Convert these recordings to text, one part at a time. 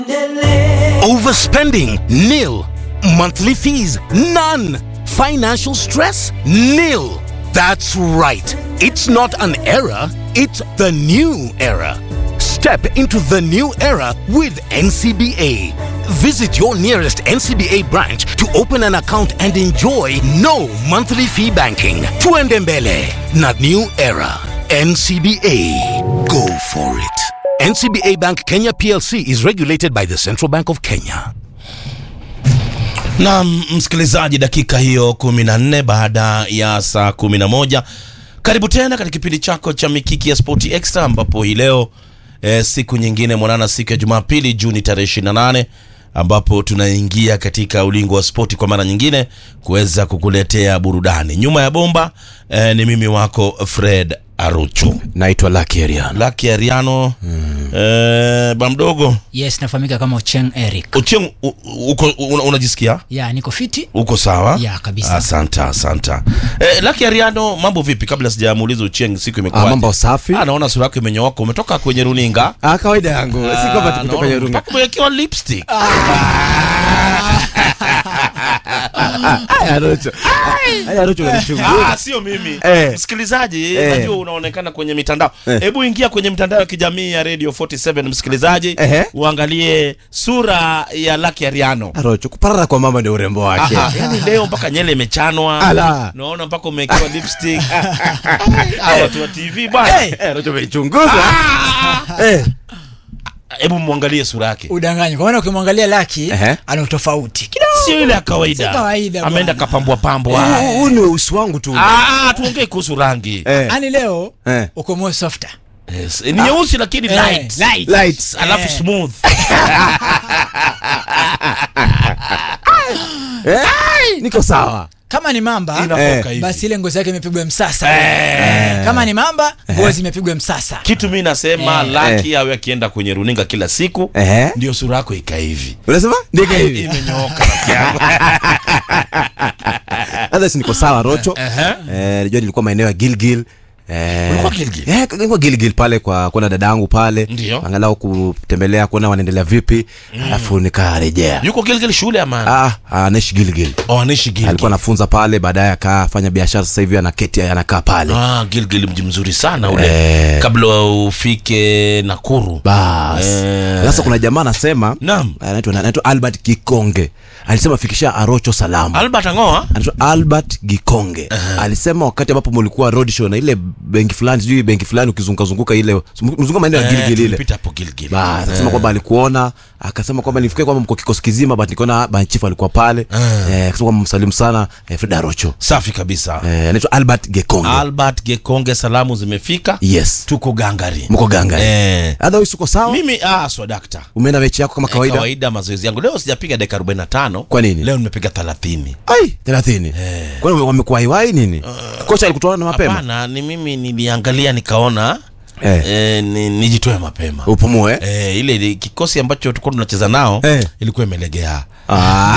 Overspending? Nil. Monthly fees? None. Financial stress? Nil. That's right. It's not an era, it's the new era. Step into the new era with NCBA. Visit your nearest NCBA branch to open an account and enjoy no monthly fee banking. Tuendembele, not new era. NCBA. Go for it. NCBA Bank Kenya PLC is regulated by the Central Bank of Kenya. na msikilizaji dakika hiyo 14 baada ya saa 11 karibu tena katika kipindi chako cha mikiki ya spoti extra ambapo hii leo e, siku nyingine mwanana siku ya jumapili juni tarehe 28 ambapo tunaingia katika ulingo wa spoti kwa mara nyingine kuweza kukuletea burudani nyuma ya bomba e, ni mimi wako fred aruchu naitwa Lucky Ariano. laki ariano mm. e, bamdogo yes nafahamika kama ocheng eric ucheng u- uko una- unajisikia ya niko fiti uko sawa Ya, kabisa. asanta asanta eh, laki ariano mambo vipi kabla sijamuuliza ucheng siku imekuwa Ah, mambo safi. ah, naona sura yako imenyooka umetoka kwenye runinga Ah, kawaida yangu si kwamba tukutoka kwenye runga. mpaka umewekewa lipstick Haya Rocho. Haya Rocho Ah, unanichunguza. sio mimi Eh. msikilizaji Eh. najua unaonekana kwenye mitandao Eh. hebu ingia kwenye mitandao ya kijamii ya radio 47 msikilizaji Ehe. uangalie sura ya laki ariano Ah, Rocho kuparara kwa mama ndio urembo wake. Aha, yani leo mpaka nyele imechanwa Ala. naona mpaka umewekewa lipstick Ah, watu wa tv bwana Eh, Rocho umeichunguza. Eh, hebu mwangalie sura yake udanganyi kwa maana ukimwangalia laki Ehe. ana utofauti kidogo sio ile ya kawaida Si kawaida ameenda bwana. kapambwa pambwa huu huu ni weusi wangu tu. Ah, ah, tuongee kuhusu rangi Eh, ani leo Eh. uko more softer yes. ni nyeusi lakini Eh, light. light. light. alafu Eh. smooth Eh, niko sawa. kama ni mamba inafoka Eh. hivi basi ile ngozi yake imepigwa msasa Eh. Eh, kama ni mamba ngozi imepigwa msasa kitu mi nasema Eh. laki awe akienda kwenye runinga kila siku Ehe. ndio sura yako ika hivi Unasema? Ndika hivi. imenyooka rafiki yangu. Others niko sawa Rocho. Ehe. Eh, najua nilikuwa maeneo ya Gilgil. Eh, Ulikuwa Gilgil? Eh, nilikuwa Gilgil pale kwa kuona dadangu pale. Ndio. Angalau kutembelea kuona wanaendelea vipi. Alafu nikarejea. yuko gilgil shule ama Ah, ah, anaishi Gilgil. oh, anaishi gilgil alikuwa anafunza pale baadaye akafanya biashara sasa hivi anaketi anakaa pale ah, gilgil mji mzuri sana ule Eh. kabla ufike nakuru bas Eh. sasa kuna jamaa anasema Naam. anaitwa anaitwa albert gikonge alisema fikisha arocho salamu albert angoa anaitwa albert gikonge alisema wakati ambapo mulikuwa road show na ile benki fulani sijui benki fulani ukizungukazunguka ile mzunguka maeneo ya Eh, gilgil ile tulipita hapo gilgil bas akasema kwamba alikuona akasema kwamba nifikie kwamba mko kikosi kizima but nikaona banchifu alikuwa pale eh, akasema kwamba msalimu sana eh, frida arocho safi kabisa eh, anaitwa albert gikonge albert gekonge salamu zimefika yes tuko gangari mko ganga eh. otherwise uko sawa mimi ah, swadakta umeenda mechi yako kama kawaida, kawaida kawaida mazoezi yangu leo sijapiga dakika 45 Kwa nini? leo nimepiga 30 ai thelathini kwani wame- wamekuwa iwai nini kocha alikutoa na mapema hapana ni mimi niliangalia nikaona Eh. eh, ni, nijitoe mapema upumue eh, ile, ile kikosi ambacho tulikuwa tunacheza nao Eh. ilikuwa imelegea Ah.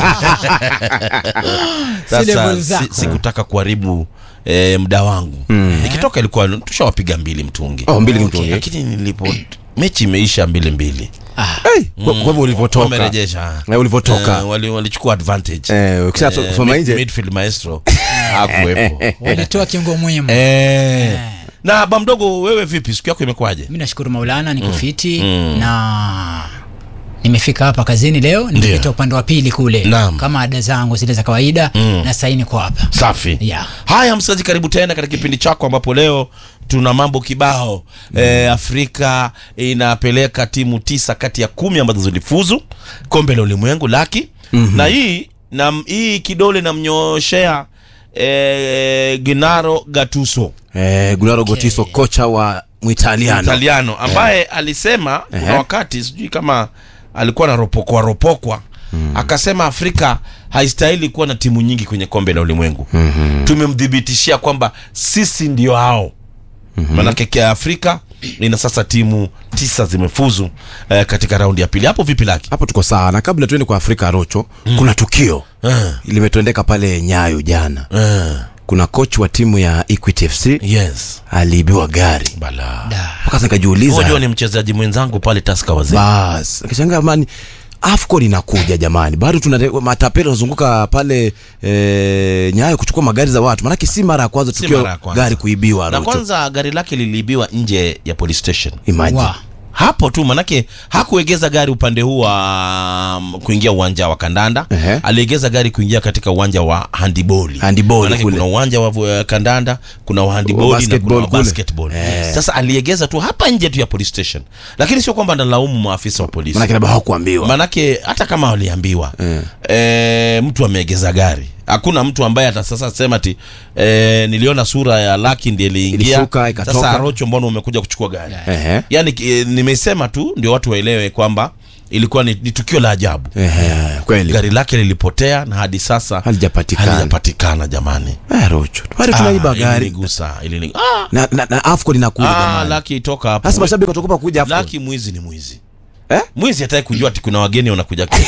Si level sasa zako. si, sikutaka kuharibu eh, muda wangu ikitoka ilikuwa tushawapiga mbili mtungi Oh, mbili mtungi. lakini nilipo mechi imeisha mbili mbili Hey, kwa kwa hivyo ulivyotoka wamerejesha Eh, ulivyotoka. Eh, wali- walichukua advantage Eh, ukisha Eh, kusoma mid- nje midfield maestro hakuwepo walitoa kiungo muhimu Eh. na bamdogo wewe vipi siku yako imekuwaje mi nashukuru maulana niko fiti na nimefika hapa kazini leo Ndio. nimepita upande wa pili kule Naam. kama ada zangu zile za kawaida na saini niko hapa safi Yeah. haya msikilizaji karibu tena katika kipindi chako ambapo leo tuna mambo kibao eh, afrika inapeleka timu tisa kati ya kumi ambazo zilifuzu kombe la ulimwengu laki mm-hmm. na hii na hii kidole namnyooshea eh, ginaro gatuso eh, gunaro gotiso kocha wa mwitaliano italiano ambaye alisema kuna Ehe. wakati sijui kama alikuwa naropokwa ropokwa akasema afrika haistahili kuwa na timu nyingi kwenye kombe la ulimwengu mm-hmm. tumemthibitishia kwamba sisi ndio hao mm-hmm. manake kia afrika ina sasa timu tisa zimefuzu eh, katika raundi ya pili hapo vipi laki hapo tuko sawa na kabla tuende kwa afrika rocho kuna tukio eh, limetendeka pale nyayo jana eh. kuna coach wa timu ya Equity FC yes aliibiwa gari bala Da. mpaka sasa nikajiuliza unajua ni mchezaji mwenzangu pale taska wazee bas nikashangaa mani afcon inakuja jamani bado tuna matapeli wanazunguka pale e, nyayo kuchukua magari za watu maanake si mara ya kwanza Si tukio mara ya kwanza. gari kuibiwa na Rocho. kwanza gari lake liliibiwa nje ya police station Imagine. Wa. hapo tu manake hakuegeza gari upande huu wa um, kuingia uwanja wa kandanda Ehe. aliegeza gari kuingia katika uwanja wa handiboli Handiboli Manake kule. kuna uwanja wa uh, kandanda kuna wa handiboli na kuna basketball wa kule. basketball Eh. sasa aliegeza tu hapa nje tu ya police station lakini sio kwamba analaumu maafisa wa polisi maanake labda hawakuambiwa manake hata kama waliambiwa Eh. e, mtu ameegeza gari hakuna mtu ambaye hata sasa sema ati e, niliona sura ya laki ndiye iliingia Ilishuka, ikatoka. sasa rocho mbona umekuja kuchukua gari Ehe. yani e, nimesema tu ndio watu waelewe kwamba ilikuwa ni, ni tukio la ajabu Ehe, kweli gari lake lilipotea na hadi sasa Halijapatikana. halijapatikana jamani Eh, rocho bado tunaiba Ah, gari ilinigusa ilini ah, na, na, na afcon inakuja ah, jamani laki toka hapo sasa mashabiki watakupa kuja afcon laki mwizi ni mwizi Eh? mwizi hataki kujua ati kuna wageni wanakuja kesho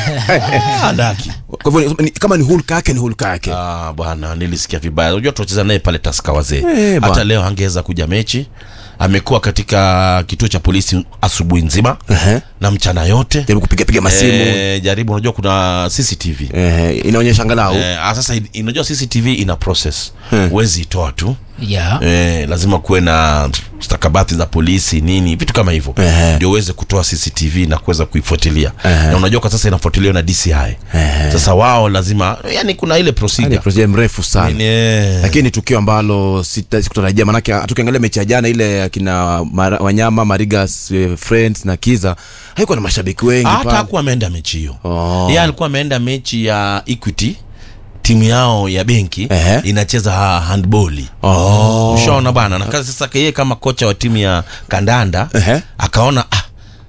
ah, laki kwa hivyo ni- kama ni hulka yake ni hulka yake Ah, bwana nilisikia vibaya unajua tunacheza naye pale taska wazee Eh, hata bwana. leo angeweza kuja mechi amekuwa katika kituo cha polisi asubuhi nzima Ehe. na mchana yote jaribu kupiga piga masimu Eh, jaribu unajua kuna cctv Ehe, inaonyesha angalau Eh, ah, sasa in- unajua cctv ina process Hmm. huwezi itoa tu Yeah. eh, lazima kuwe na stakabadhi za polisi nini vitu kama hivyo Ehe. ndio uweze kutoa cctv na kuweza kuifuatilia Ehe. na unajua kwa sasa inafuatiliwa na dci Ehe. sasa wao lazima yani kuna ile Yaani procedure procedure mrefu sana Ni- eh, lakini ni tukio ambalo sita- sikutarajia manake hata ukiangalia mechi ya jana ile akina Mara- wanyama marigas eh, friends na kiza haikuwa na mashabiki wengi hata pale. hakuwa ameenda mechi hiyo Oh. yeye alikuwa ameenda mechi ya equity timu yao ya benki Ehe. inacheza ha- handboli Oh. ushaona bana na kazi sasa yeye kama kocha wa timu ya kandanda Ehe. akaona ah,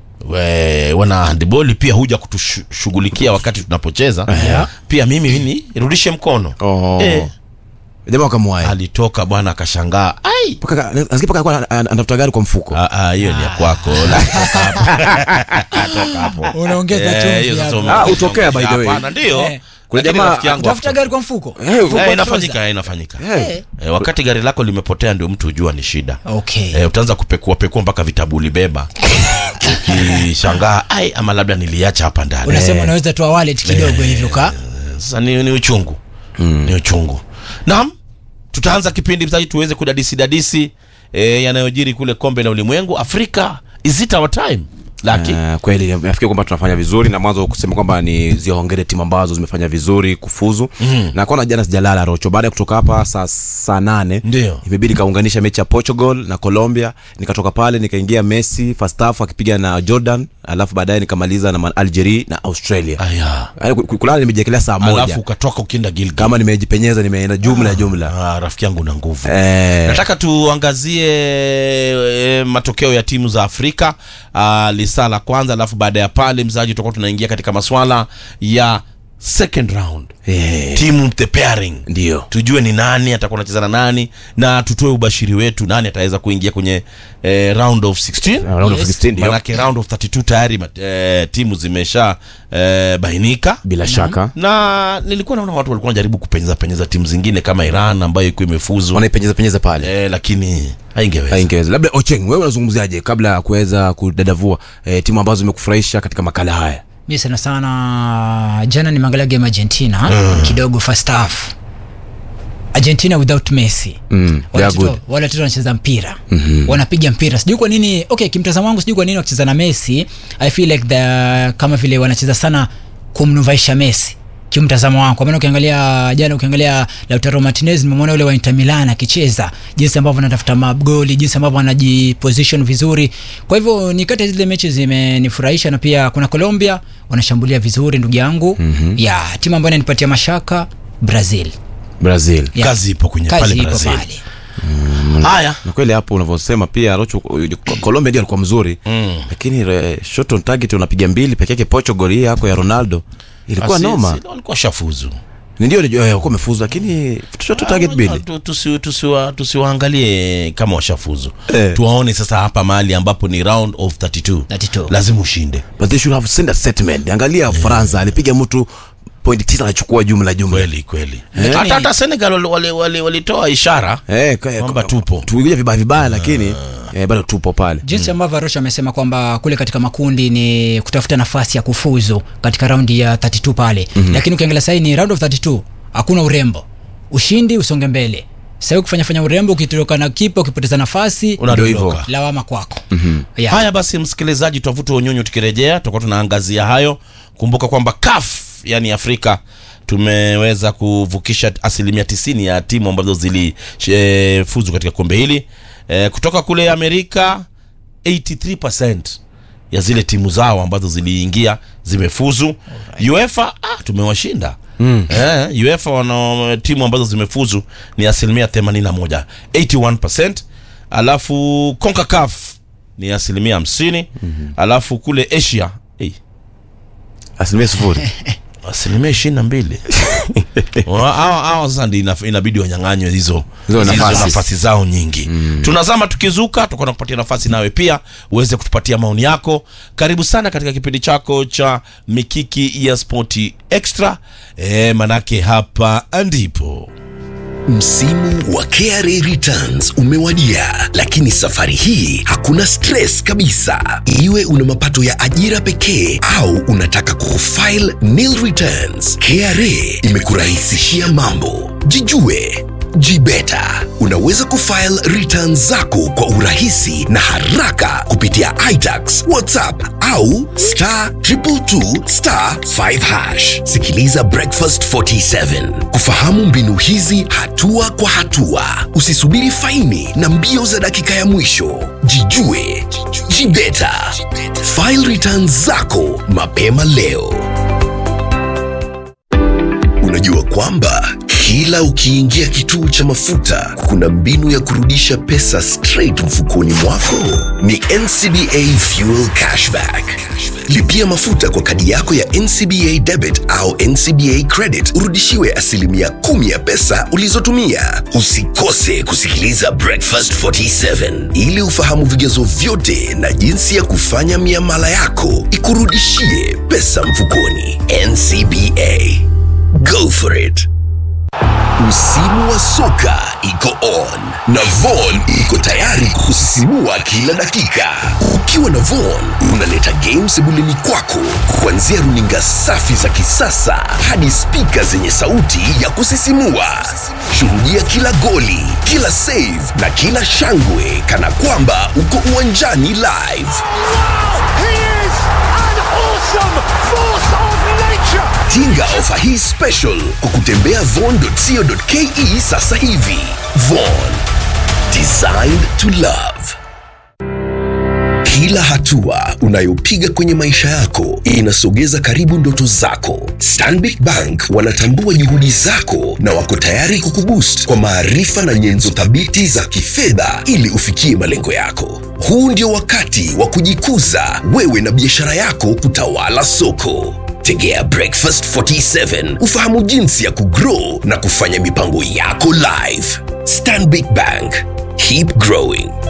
we, wana handboli pia huja kutushughulikia wakati tunapocheza pia mimi ni rudishe mkono Oh. Eh, jamaa wakamwaya alitoka bwana akashangaa ai Mpaka- nasikia mpaka alikuwa ana- ana- anatafuta gari kwa mfuko Ah, ah, hiyo ni ya kwako La, toka hapo. Toka hapo. Unaongeza Eh, chumvi hiyo sasa hapo. ume- Ah, hutokea by the way. Hapana, ndio Eh. Kuna Lakini jamaa rafiki yangu tafuta hakutoka. gari kwa mfuko Eh, Mfuko Eh, wa inafanyika trouser. eh, inafanyika Eh. eh, wakati gari lako limepotea ndio mtu hujua ni shida okay eh, utaanza kupekua pekua mpaka vitabu ulibeba ukishangaa ai ama labda niliacha hapa ndani unasema unaweza toa wallet kidogo hivyo ka sasa ni, ni uchungu mm. ni uchungu naam tutaanza kipindi msaji tuweze kudadisi dadisi eh, yanayojiri kule kombe la ulimwengu afrika is it our time laki Uh, kweli nafikiri kwamba tunafanya vizuri na mwanzo kusema kwamba ni ziongere timu ambazo zimefanya vizuri kufuzu mm. na kwana jana sijalala rocho baada ya kutoka hapa saa saa nane Ndio. imebidi kaunganisha mechi ya portugal na colombia nikatoka pale nikaingia messi first half akipiga na jordan alafu baadaye nikamaliza na algeria na australia aya Yaani ku- ku- kulala nimejiekelea saa alafu moja ukatoka ukienda gilgil kama nimejipenyeza nimeenda jumla jumla ah, rafiki yangu na nguvu eh, nataka tuangazie e, matokeo ya timu za afrika uh, lisaa la kwanza alafu baada ya pale mzaji tutakuwa tunaingia katika maswala ya second round eh, timu the pairing ndio tujue ni nani atakuwa anacheza na nani na tutoe ubashiri wetu nani ataweza kuingia kwenye eh, round of 16 round of Yes. 16 ndio manake round of 32 tayari mat- eh, timu zimesha eh, bainika bila shaka na nilikuwa naona watu walikuwa wanajaribu kupenyeza penyeza timu zingine kama iran ambayo ikuwa imefuzu wanaipenyeza penyeza pale eh, lakini haingeweza haingeweza labda ocheng wewe unazungumziaje kabla ya kuweza kudadavua eh, timu ambazo zimekufurahisha katika makala haya mi sana sana jana nimeangalia game argentina kidogo first half argentina without messi Mm, they are Wale good. watoto- wale watoto wanacheza mpira mm-hmm. wanapiga mpira sijui kwa nini okay kimtazamo wangu sijui kwa nini wakicheza na messi i feel like the, kama vile wanacheza sana kumnufaisha messi kimtazamo wangu kwa maana ukiangalia jana ukiangalia lautaro martinez nimemwona yule wa inter milan akicheza jinsi ambavyo anatafuta magoli jinsi ambavyo anajiposition vizuri kwa hivyo ni kati ya zile mechi zimenifurahisha na pia kuna colombia wanashambulia vizuri ndugu yangu mm-hmm. ya timu ambayo inanipatia mashaka brazil brazil Ya. kazi ipo kwenye kazi pale ipo brazil pale haya na kweli hapo unavyosema pia rocho colombia ndio alikuwa mzuri Mm. lakini eh, shot on target unapiga mbili peke yake portugal hii yako ya ronaldo ilikuwa Asi- noma si- walikuwa shafuzu Ni ndio ndio, eh, walikuwa wamefuzu lakini shot on target mbili Tu- tusi- tusiwa- tusiwaangalie kama washafuzu Eh. tuwaone sasa hapa mahali ambapo ni round of 32 32. lazima ushinde but they should have sent a statement angalia faransa alipiga mtu point tisa anachukua jumla jumla kweli kweli hata hata senegal walitoa wali, wali, walitoa ishara Eh, kwa- Kwamba kwa- tupo. tumekuja vibaya vibaya lakini eh, bado tupo pale jinsi ambavyo arosha amesema kwamba kule katika makundi ni kutafuta nafasi ya kufuzu katika raundi ya 32 pale mm-hmm. lakini ukiangalia sahii ni round of 32 hakuna urembo ushindi usonge mbele sahii ukifanya fanya urembo ukitoka na kipa ukipoteza nafasi unadondoka lawama kwako mm-hmm. yeah. haya basi msikilizaji twavuta unyunyu tukirejea tutakuwa tunaangazia hayo kumbuka kwamba kaf yani afrika tumeweza kuvukisha asilimia tisini ya timu ambazo zilifuzu katika kombe hili e, kutoka kule amerika 83 ya zile timu zao ambazo ziliingia zimefuzu uefa ah, tumewashinda mm. eh, uefa wana timu ambazo zimefuzu ni asilimia 81 81 alafu concacaf ni asilimia 50 mm-hmm. alafu kule asia hey, asilimia sufuri asilimia ishirini na mbili hawa sasa ndi inaf- inabidi wanyang'anywe hizo Hizo hizo nafasi. nafasi zao nyingi mm. tunazama tukizuka tutakuwa na kupatia nafasi nawe pia uweze kutupatia maoni yako karibu sana katika kipindi chako cha mikiki ya spoti extra e, manake hapa ndipo Msimu wa KRA returns umewadia, lakini safari hii hakuna stress kabisa. Iwe una mapato ya ajira pekee au unataka kufile nil returns, KRA imekurahisishia mambo. Jijue Jibeta. Unaweza kufile returns zako kwa urahisi na haraka kupitia iTax, WhatsApp au star 222 star 5 hash. Sikiliza Breakfast 47 kufahamu mbinu hizi hatua kwa hatua. Usisubiri faini na mbio za dakika ya mwisho. Jijue, jibeta. File returns zako mapema leo. Unajua kwamba kila ukiingia kituo cha mafuta kuna mbinu ya kurudisha pesa straight mfukoni mwako? Ni NCBA Fuel Cashback. Lipia mafuta kwa kadi yako ya NCBA Debit au NCBA Credit urudishiwe asilimia kumi ya pesa ulizotumia. Usikose kusikiliza Breakfast 47 ili ufahamu vigezo vyote na jinsi ya kufanya miamala yako ikurudishie pesa mfukoni. NCBA. Go for it. Msimu wa soka iko on na Von iko tayari kusisimua kila dakika. Ukiwa na Von unaleta game sebuleni kwako, kuanzia runinga safi za kisasa hadi spika zenye sauti ya kusisimua. Shuhudia kila goli, kila save na kila shangwe kana kwamba uko uwanjani live. He is an awesome force of nature. Tinga ofa hii special kwa kutembea von.co.ke sasa hivi. Von, designed to love. Kila hatua unayopiga kwenye maisha yako inasogeza karibu ndoto zako. Stanbic Bank wanatambua juhudi zako na wako tayari kukuboost kwa maarifa na nyenzo thabiti za kifedha ili ufikie malengo yako. Huu ndio wakati wa kujikuza wewe na biashara yako kutawala soko. Tegea Breakfast 47 ufahamu jinsi ya kugrow na kufanya mipango yako live. Stanbic Bank, keep growing.